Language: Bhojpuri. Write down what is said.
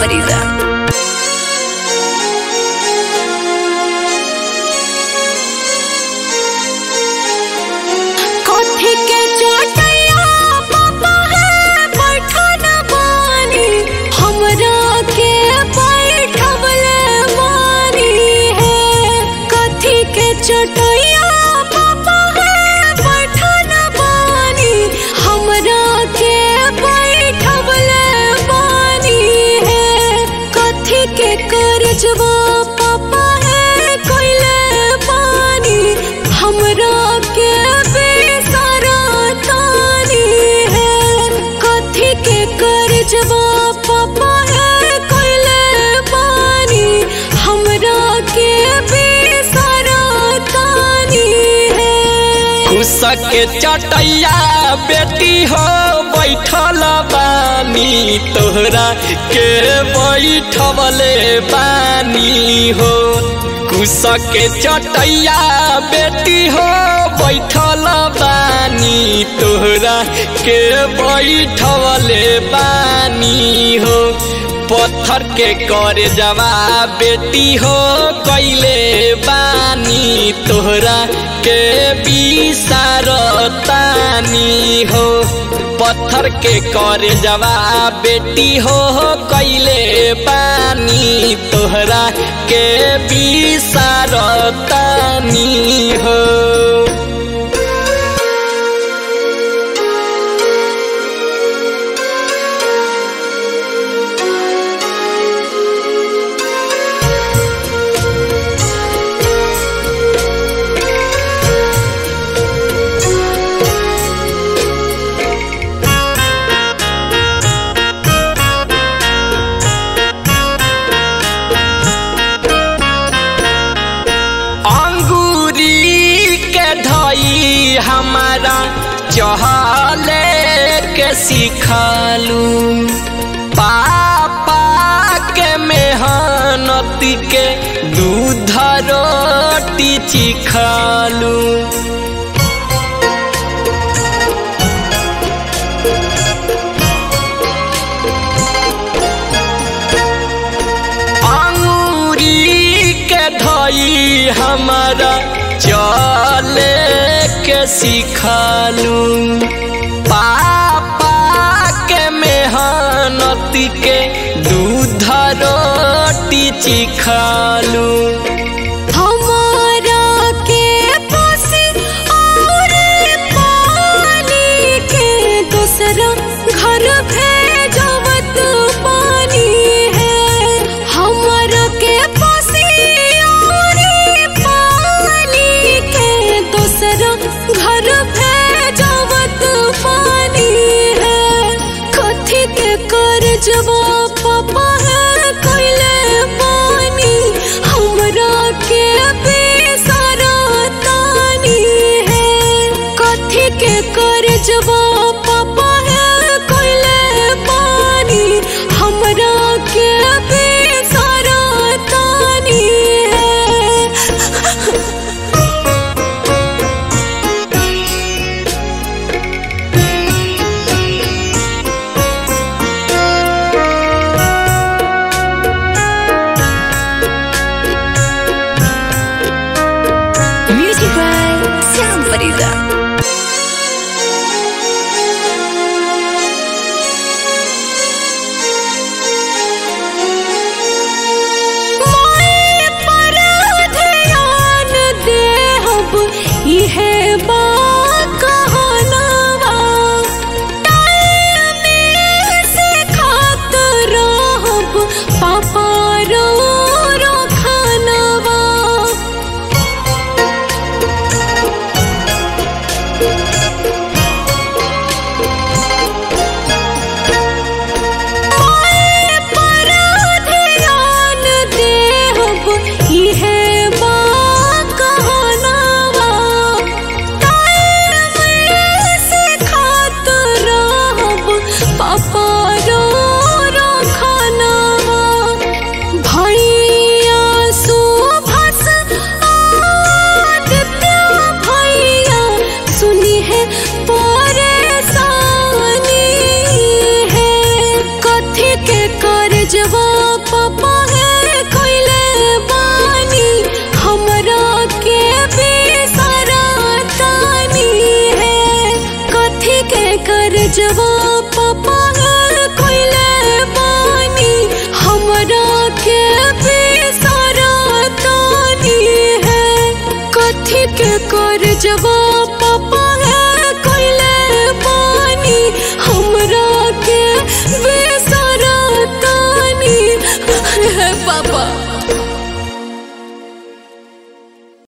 फरीदा कथी के चोटैया पापा है बैठन बानी हमरा के बैठवले बानी है कथी के चोटैया पापा है बैठन बानी हमरा के बैठवले बानी है कथी के करजवा पापा है कोइले बानी हमरा के बेसरा तानी है कथी के करजवा पापा है कोइले बानी हमरा के बेसरा तानी है कुसक के चटैया बेटी हो बैठल बानी तोहरा के बैठवले बानी हो कुसक के चटैया बेटी हो बैठल बानी तोहरा के बैठवले बानी हो पत्थर के कर जवा बेटी हो कैले बानी तोहरा के तानी हो पत्थर के कर जवा बेटी हो कैले बानी तोहरा के तानी हो अंगूरी के धई हमारा चहले के सिखलू पापा के मेहनत के दूध रोटी चिखलू अंगूरी के धई हमारा चले के सिखलू पापा के मेहनत के दूध रोटी चिखलू हमारा के पासी और पानी के दूसरा घर भेजवत पानी है हमारा के पासी और पानी के दूसरा घर भेजवत पानी है कथी के करजवा पापा है कोइले पानी हमरा के बेसरा तानी है कथी के करजवा पापा है कोइले पानी हमरा के बेसरा तानी है म्यूजिक बाय श्याम फरीदा मोए पर ध्यान देहब इहे बा कहनवा टाइम से खात रहब पापा रो रो खानवा मोए पर ध्यान देहब इहे बा कहनवा टाइम से खात रहब पापा रो रो खानवा भैया सुभस आदित्य भैया सुनी है परेशानी है कथी के करजवा पापा है कोइले बानी हमरा के बेसरा तानी है कथी के कर जवा पापा है कोइले बानी हमरा के बेसरा तानी है कथी के कर जवा पापा